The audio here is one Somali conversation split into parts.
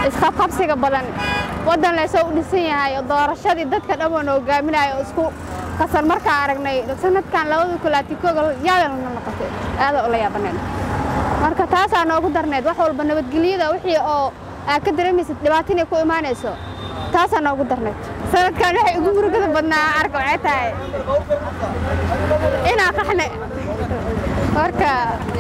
isqabqabsiga badan waddan leesoo u dhisan yahay oo doorashadii dadka dhan wana hogaaminaya oo isku kasan markaa aragnay sanadkan labada kulaati koga yaadanna noqotay aada ula yaabaneen marka taasaa noogu darneed wax walba nabadgelyada wixii oo aad ka dareemaysid dhibaato inay ku imaanayso taasaa noogu darneed sanadkan waxay ugu murugada badnaa arka waxay tahay inaa qaxne marka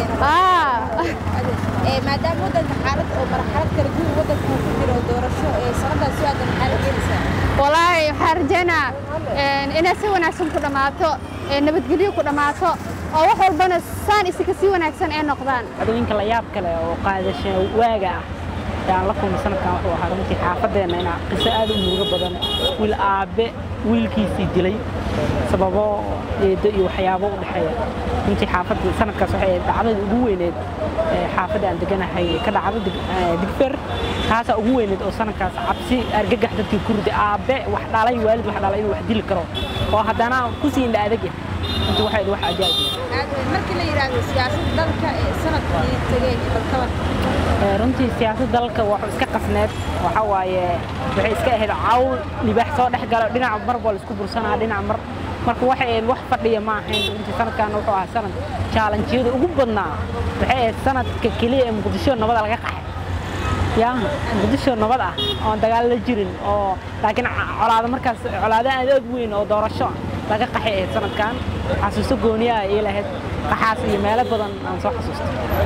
maadaama waddanka xaalad oo marxalad kala guur waddanka uu ku jiro doorasho ee sanadaas soo aadan maxaa la keenaysaa walaahi waxaan rajaynaa inay si wanaagsan ku dhammaato nabadgelyo ku dhammaato oo wax walbana saan isika si wanaagsan ay noqdaan adooyinka la yaab kale oo qaadasha waaga ah aan la kulmay sanadkan wuxuu ahaa runtii xaafadeenna inaa qiso aad u murugo badan wiil aabe wiilkiisii dilay sababo eedo iyo waxyaabo u dhexeeya runtii xaafadda sanadkaas waxay ahayd dhacdada ugu weyneed xaafadda aan deganahay ka dhacdo digfer taasaa ugu weyneed oo sanadkaas cabsi argagax dadkii kurdi aabe wax dhalay waalid wax dhalay inuu wax dili karo oo haddana kusii indha adag yahay runtii waxay ahayd wax ajaa'ib markii la yidhaahdo siyaasadda dalka ee sanadkii tegey balkaban runtii siyaasadda dalka waxuu iska qasneed waxa waaye waxay iska ahayd cawl libaax soo dhex galo dhinaca mar baa la isku bursanaa dhinaca mar marka waxay ahayd wax fadhiya ma ahayn runtii sanadkan wuxuu ahaa sanad jaalanjiyada ugu badnaa waxay ahayd sanadka keliya ee muqdisho nabada laga qaxay yaa muqdisho nabad ah oon dagaal la jirin oo laakiin colaado markaas colaado aad aad weyn oo doorasho laga qaxay ahayd sanadkan xasuuso gooniya ay lahayd qaxaas iyo meelo badan aan soo xasuusto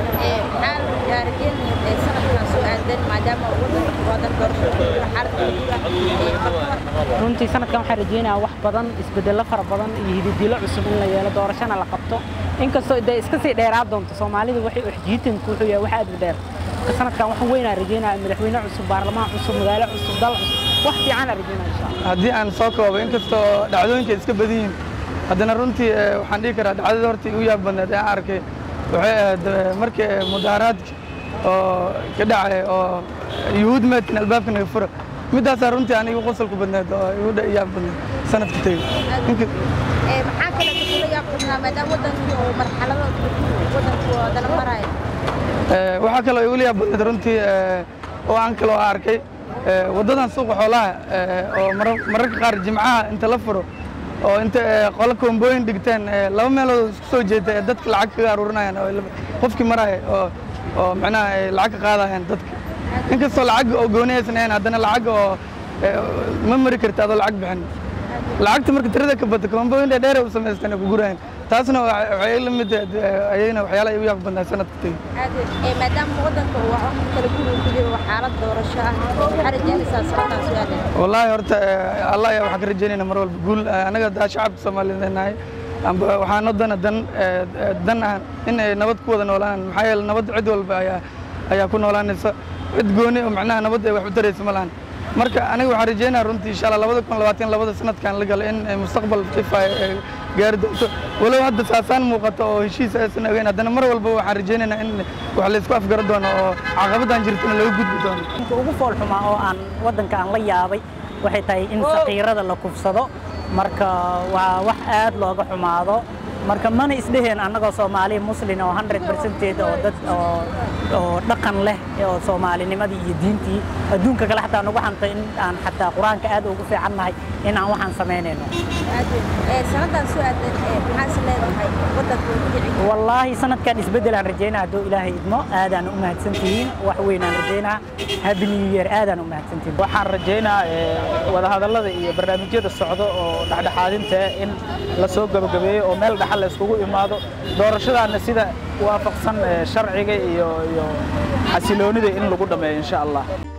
maxaa rajeynaya sanadkan soo aadan maadaama waddanka wadan doorasho ku jiro xaalad kala guur ah balkaban runtii sanadkan waxaan rajeynayaa wax badan isbedello fara badan iyo hididilo cusub in la yeelo doorashona la qabto inkastoo dee iska sii dheeraa doonto soomaalidu waxay uxjiitanku wuxuu yahay wax aad u dheer marka sanadkan waxaan weynaa rajeynaya madaxweyne cusub baarlamaan cusub magaalo cusub dal cusub wax fiican aan rajeynaya insha allah haddii aan soo koobo inkastoo dhacdooyinka iska badan yihiin haddana runtii waxaan dhihi karaa dhacdada horta igu yaab badneed ee aan arkay waxay ahayd markii mudaaharaadki oo ka dhacay oo yuhuud meedkan albaabka naga fura middaasaa runtii aan igu qosolku badneed oo igu yaab badneed sanadka tegey maxaa kale kula yaab badnaa maadaama waddankii oo marxalado kala guur waddanku wadana maraayo waxaa kaloo igu yaab badneed runtii oo aan kaloo arkay waddadan suuqa xoolaha oo mararka qaar jimcaha inta la furo oo inta qolo koombooyin dhigteen laba meelood isku soo jeeda ee dadka lacag kaga aruurinayaan oo qofkii maraya oo oo macnaha ay lacag ka qaadayaan dadka inkastoo lacag oo gooni aysan ahayn haddana lacag oo ma mari karta adoo lacag bixin lacagta marka tirada ka bata koombooyin dheer u samaysteen ku gurayaan taasna waxay la mid ayagana waxyaalaha igu yaab badnaa sanadka tegey maadaama waddanka uu wax kala guur ku jiro xaalad doorasho ah maxaa rajeynaysaa sanadkan soo aadan wallaahi horta allah ayaa waxaan ka rajeynayna mar walba guul anaga daa shacabka soomaaliyeed nahay waxaan wadana dan dan ah in ay nabad ku wada noolaan maxaa yeele nabad cid walba ayaa ayaa ku noolaanaysa cid gooni oo macnaha nabad ay wax u taraysa ma lahan marka aniga waxaan rajeynaya runtii insha allah labada kun labaatan labada sanadkan la galo in mustaqbal ifay gaari doonto walow hadda saasaan muuqato oo heshiis aysan ogeyn haddana mar walba waxaan rajeynaynaa in wax laysku afgaro doono oo caqabadaan jirtana laga gudbi doono ugu foolxumaa oo aan waddanka aan la yaabay waxay tahay in saqiirada la kufsado marka waa wax aad looga xumaado marka mana isdheheen annagoo soomaali muslin oo 100 percentage oo dad oo oo dhaqan leh oo soomaalinimadii iyo diintii adduunka kale xataa nagu xantay in aan xataa qur-aanka aad ugu fiican nahay in aan waxaan samaynayno sanadan soo aadan maxaa is leedahay waddanka uu ku dhici wallaahi sanadkan isbeddel aan rajaynaa hadduu ilaahay idmo aadaan u mahadsantihiin wax weyn aan rajaynaa happy new year aadaan u mahadsantihiin waxaan rajaynaa wadahadallada iyo barnaamijyada socdo oo dhexdhexaadinta in la soo gabagabeeyo oo meel dhaxal la iskugu imaado doorashadaana sida waafaqsan sharciga iyo iyo xasiloonida in lagu dhammeeyo insha allah